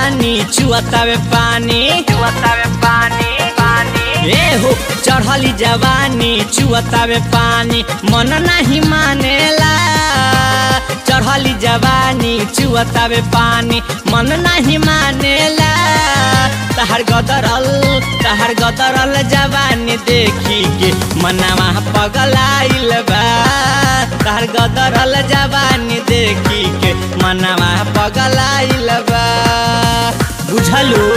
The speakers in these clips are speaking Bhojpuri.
जवानी चुअतावे पानी चुअतावे पानी पानी ए हो चढ़ली जवानी चुअतावे पानी मन नहीं मानेला चढ़ली जवानी चुअतावे पानी मन नहीं मानेला तहर गदरल तहर गदरल जवानी देखी के मनवा पगलाइल बा तहर गदरल जवानी देखी के मनवा पगलाइल बा बुझलू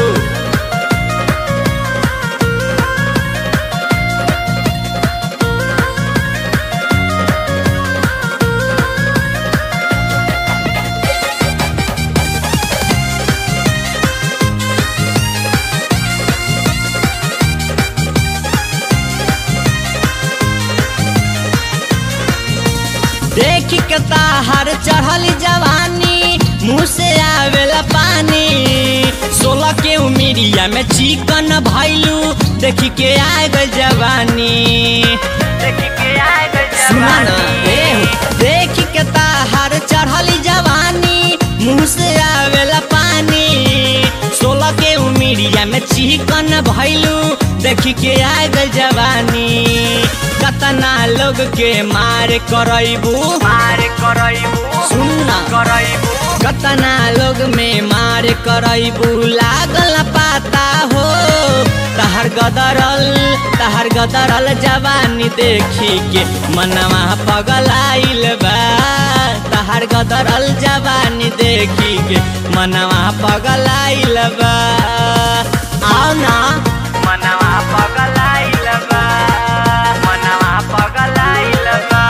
देख के ताहर चढ़ल जवानी मुँह से आवेला पानी सोलह के उमिरिया में चिकन भैलू देख के आ गई जवानी देख के आए गए सुना ना जवानी ए देख के ताहर चढ़ल जवानी मुँह से आवेला पानी सोलह के उमिरिया में चिकन भैलू देख के आ गई जवानी कतना लोग के मार करैबू मार करैबू सुनना करैबू कतना लोग में मार करैबू लागल पाता हो तहर गदरल तहर गदरल जवानी देखी के मनवा पगलाइल बा तहर गदरल जवानी देखी के मनवा पगलाइल बा आओ ना मनवा पगलाइल बा मनवा पगलाइल बा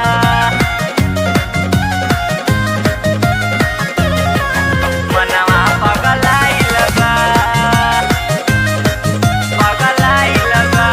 मनवा पगलाइल बा पगलाइल बा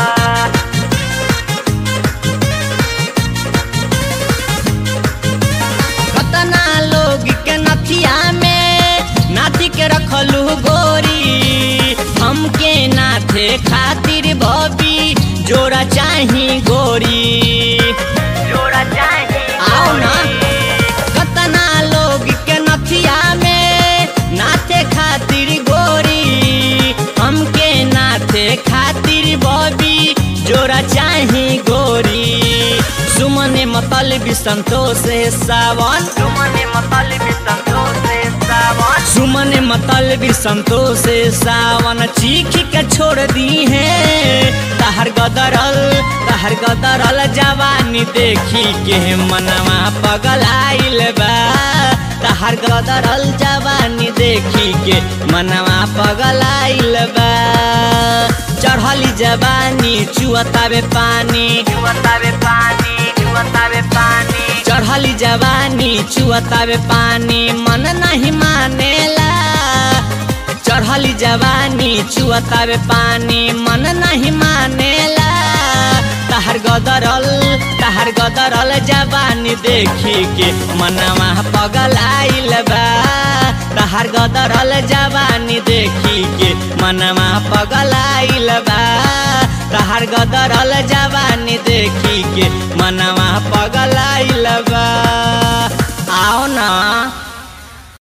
कतना लोग के नथिया में नाथी के रखलू गोरी हमके नाथे खातिर बबी जोड़ा चाही गोरी जोड़ा चाहिए आओ ना कतना लोग के नथिया में नाथे खातिर गोरी हमके नाथे खातिर बबी जोड़ा चाही गोरी सुमने मतलबी संतोष सावन तुमने मतलब संतोष से सावन सुमन मतलबी संतोष सावन चीख के छोड़ दी है तहर गदरल तहर गदरल जवानी देखी के मनवा पगलाइल बा तहर गदरल जवानी देखी के मनवा पगलाइल बा चढ़ली जवानी चुअतावे पानी चुअतावे पानी चुअतावे पानी चढ़ली जवानी चुअतावे पानी मन नहीं मानेला चढ़ली जवानी चुअतावे पानी मन नहीं मानेला तहर गदरल तहर गदरल जवानी देखी के मनवा पगलाइल बा तहर गदरल जवानी देखी के मनवा पगलाइल बा तहर गदरल जवानी देखी के मनवा पगला